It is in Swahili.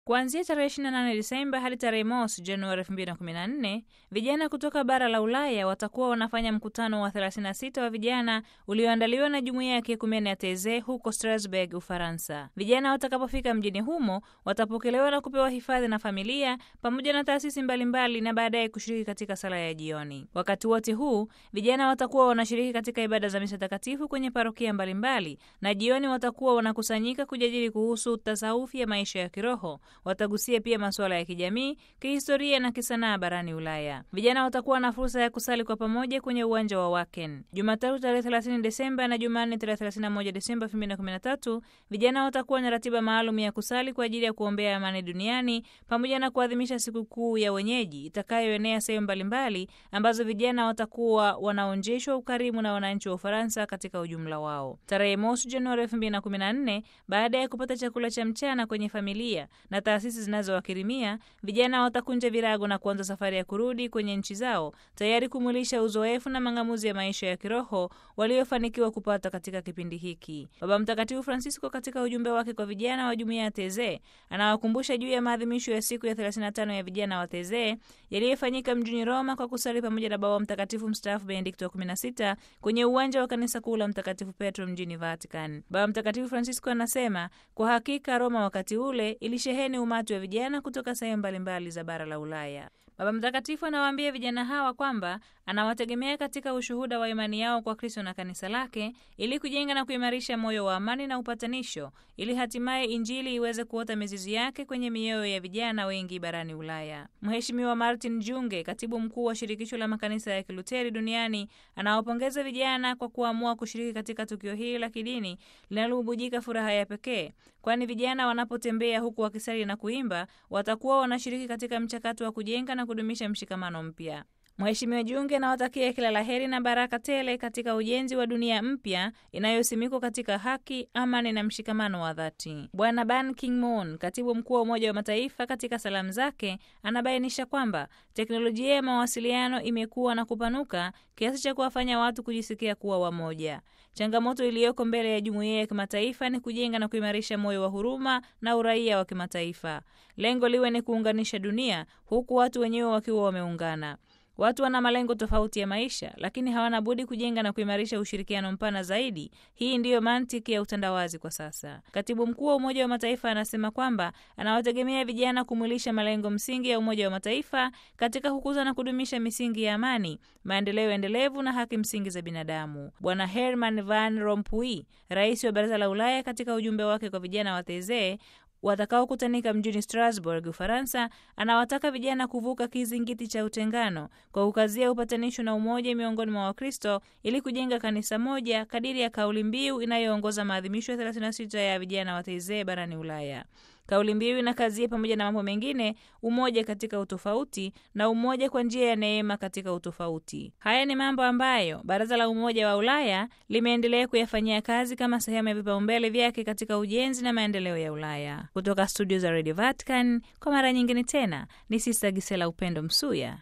Kuanzia tarehe 28 Disemba hadi tarehe mosi Januari 2014, vijana kutoka bara la Ulaya watakuwa wanafanya mkutano wa 36 wa vijana ulioandaliwa na jumuiya ya kiekumene ya Teze huko Strasbourg, Ufaransa. Vijana watakapofika mjini humo watapokelewa na kupewa hifadhi na familia pamoja na taasisi mbalimbali na baadaye kushiriki katika sala ya jioni. Wakati wote huu vijana watakuwa wanashiriki katika ibada za misa takatifu kwenye parokia mbalimbali, na jioni watakuwa wanakusanyika kujadili kuhusu tasawufi ya maisha ya kiroho. Watagusia pia masuala ya kijamii, kihistoria na kisanaa barani Ulaya. Vijana watakuwa na fursa ya kusali kwa pamoja kwenye uwanja wa Waken Jumatatu tarehe 30 Desemba na Jumanne tarehe 31 Desemba 2013. Vijana watakuwa na ratiba maalum ya kusali kwa ajili ya kuombea amani duniani pamoja na kuadhimisha sikukuu ya wenyeji itakayoenea sehemu mbalimbali ambazo vijana watakuwa wanaonjeshwa ukarimu na wananchi wa Ufaransa katika ujumla wao. Tarehe mosi Januari 2014, baada ya kupata chakula cha mchana kwenye familia na taasisi zinazowakirimia vijana watakunja virago na kuanza safari ya kurudi kwenye nchi zao, tayari kumwilisha uzoefu na mang'amuzi ya maisha ya kiroho waliofanikiwa kupata katika kipindi hiki. Baba Mtakatifu Francisco katika ujumbe wake kwa vijana wa jumuiya ya Teze anawakumbusha juu ya maadhimisho ya siku ya 35 ya vijana wa Teze yaliyofanyika mjini Roma kwa kusali pamoja na Baba Mtakatifu mstaafu Benedikto wa 16 kwenye uwanja wa kanisa kuu la Mtakatifu Petro mjini Vatican. Baba Mtakatifu Francisco anasema kwa hakika Roma wakati ule ilisheheni umati wa vijana kutoka sehemu mbalimbali za bara la Ulaya. Baba Mtakatifu anawaambia vijana hawa kwamba anawategemea katika ushuhuda wa imani yao kwa Kristo na kanisa lake ili kujenga na kuimarisha moyo wa amani na upatanisho ili hatimaye Injili iweze kuota mizizi yake kwenye mioyo ya vijana wengi barani Ulaya. Mheshimiwa Martin Junge, katibu mkuu wa shirikisho la makanisa ya Kiluteri duniani, anawapongeza vijana kwa kuamua kushiriki katika tukio hili la kidini linalobubujika furaha ya pekee, kwani vijana wanapotembea huku wakisali na kuimba watakuwa wanashiriki katika mchakato wa kujenga na kudumisha mshikamano mpya. Mheshimiwa Junge anawatakia kila la heri na baraka tele katika ujenzi wa dunia mpya inayosimikwa katika haki, amani na mshikamano wa dhati. Bwana Ban Ki-moon, katibu mkuu wa Umoja wa Mataifa, katika salamu zake anabainisha kwamba teknolojia ya mawasiliano imekuwa na kupanuka kiasi cha kuwafanya watu kujisikia kuwa wamoja. Changamoto iliyoko mbele ya jumuiya ya kimataifa ni kujenga na kuimarisha moyo wa huruma na uraia wa kimataifa. Lengo liwe ni kuunganisha dunia, huku watu wenyewe wakiwa wameungana. Watu wana malengo tofauti ya maisha, lakini hawana budi kujenga na kuimarisha ushirikiano mpana zaidi. Hii ndiyo mantiki ya utandawazi kwa sasa. Katibu mkuu wa Umoja wa Mataifa anasema kwamba anawategemea vijana kumwilisha malengo msingi ya Umoja wa Mataifa katika kukuza na kudumisha misingi ya amani, maendeleo endelevu na haki msingi za binadamu. Bwana Herman Van Rompuy, rais wa Baraza la Ulaya, katika ujumbe wake kwa vijana wa Teze watakaokutanika mjini Strasbourg, Ufaransa, anawataka vijana kuvuka kizingiti cha utengano kwa kukazia upatanisho na umoja miongoni mwa Wakristo ili kujenga kanisa moja kadiri ya kauli mbiu inayoongoza maadhimisho ya 36 ya vijana wa Teze barani Ulaya. Kauli mbiu inakazia pamoja na mambo mengine umoja katika utofauti na umoja kwa njia ya neema katika utofauti. Haya ni mambo ambayo Baraza la Umoja wa Ulaya limeendelea kuyafanyia kazi kama sehemu ya vipaumbele vyake katika ujenzi na maendeleo ya Ulaya. Kutoka studio za Radio Vatican, kwa mara nyingine tena ni Sista Gisela Upendo Msuya.